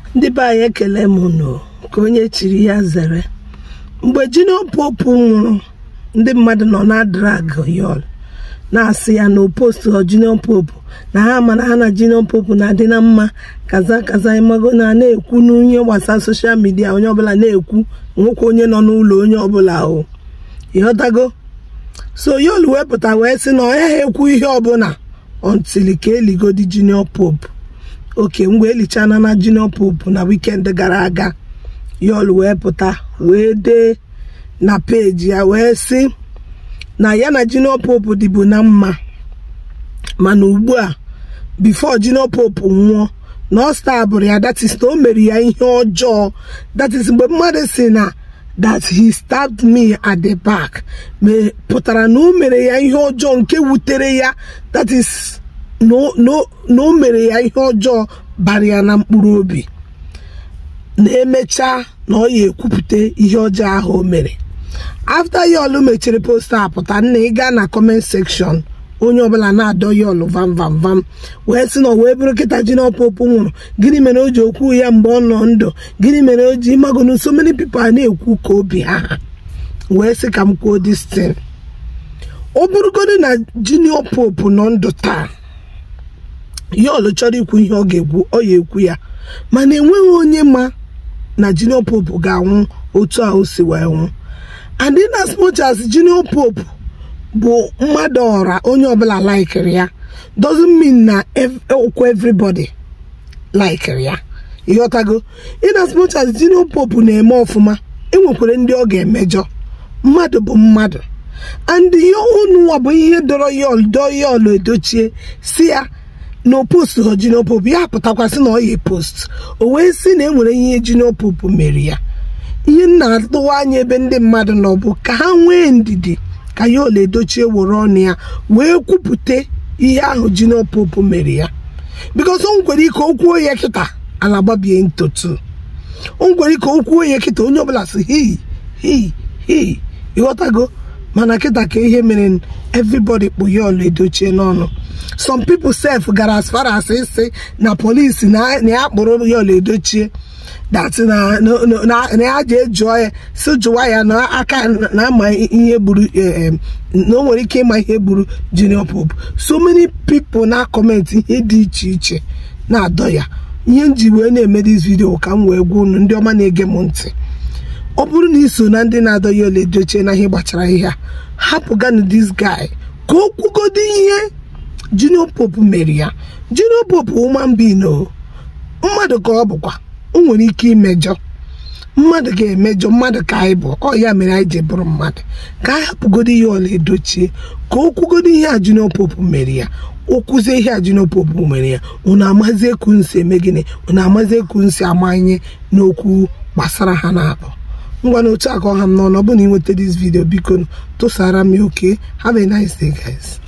ndị be anyị ekele m nụ ka onye chiri ya zere mgbe Junior Pope nwụrụ ndị mmadụ nọ na drag yọl na-asị ya na opostu Junior Pope na ha mana ha na Junior Pope na-adị na mma kaza kaza ịmago na na-ekwu n'ihe gbasara soshal midia onye ọbụla na-ekwu nwoke onye nọ n'ụlọ onye ọbụla o ịghọtago so yọl wepụta wee sị na ọ ya ekwu ihe ọbụla ọntili ka eligodi Junior Pope oke mgbe elichana na Junior Pope na wikend gara aga yọl wee pụta wee dee na peji ya wee sị na ya na Junior Pope dịbu na mma mana ugbu a bifo Junior Pope nwụọ na ọ stabụrụ ya that is na o mere ya ihe ọjọọ that is mgbe mmadụ si na that he stabbed me at the back pụtara na o mere ya ihe ọjọọ nke wutere ya that is na o mere ya ihe ọjọọ bara ya na mkpụrụ obi na-emecha na ọ ya ekwupụta ihe ọjọọ ahụ o mere after yọl mechiri posta apụta nna ị gaa na comment section onye ọbụla na-adọ yọl vam vam vam wee sị na wee bụrụ kịta Junior Pope nwụrụ gịnị mere o ji okwu ya mgbe ọ nọ ndụ gịnị mere o ji ịmagonu so many people a na-ekwu ka obi ha wee sị ka m kwuo this thing ọ bụrụgodu na Junior Pope nọ ndụ taa yọl chọrọ ikwu ihe ọ ga-ekwu ọ ya ekwu ya mana enweghị onye ma na Junior Pope ga-anwụ otu a o si wee nwụ and in as much as Junior Pope bụ mmadụ ọra onye ọbụla laikiri ya doesn't mean na okwu everybody laikiri ya ịghọtago in as much as Junior Pope na-eme ọfụma enwekwara ndị ọ ga-emejọ mmadụ bụ mmadụ and ihe ụnụnwa bụ ihe dọrọ yọl dọọ yọl edochie si ya na post ha Junior Pope ya pụtakwasị na ọ ya post o wee sị na enwere ihe Junior Pope mere ya ihe m na-atụwa anya ebe ndị mmadụ nọ bụ ka ha nwee ndidi ka ya ole edochie were ọnụ ya wee kwupụta ihe ahụ Junior Pope mere ya bikos o nwere ike okwuo ya kịta ala gbabie ntotu o nwere ike okwuo ya kịta onye ọbụla si hei hei hei ịghọtago mana kịta ka ihe mere everybody kpụ ya ọla edochie n'ọnụ some people sef gara as far as ịsị na polisi na ya kpụrụ ya ọla edochie dat na ya ji ejụọ ya si jụwa ya na aka na-ama ihe gburu na o nwere ike ịma ihe gburu Junior Pope so many people na kọmentị ihe dị iche iche na-adọ ya ihe m ji wee na-eme dis video ka m wee gwa unu ndị ọma na-ege m ntị ọ bụrụ na iso na ndị na-adọ ya ole dochie na ihe gbachara ihe a hapụganụ dis guy ka o kwugodo ihe Junior Pope mere ya Junior Pope human being o mmadụ ka ọ bụkwa o nwere ike imejọ mmadụ ga-emejọ mmadụ ka anyị bụ ọ ya mere anyị ji bụrụ mmadụ ka anyị hapụgodo ihe ọla edochie ka o kwugodo ihe a Junior Pope mere ya o kwuzie ihe a Junior Pope mere ya unu amazie ku nsi eme gịnị unu amazie ku nsi amanye n'okwu gbasara ha na-abụ ngwa na otu aka ọha m n'ọnụ ọ bụ na ị nweta this video biko tụsara m oke have a nice day guys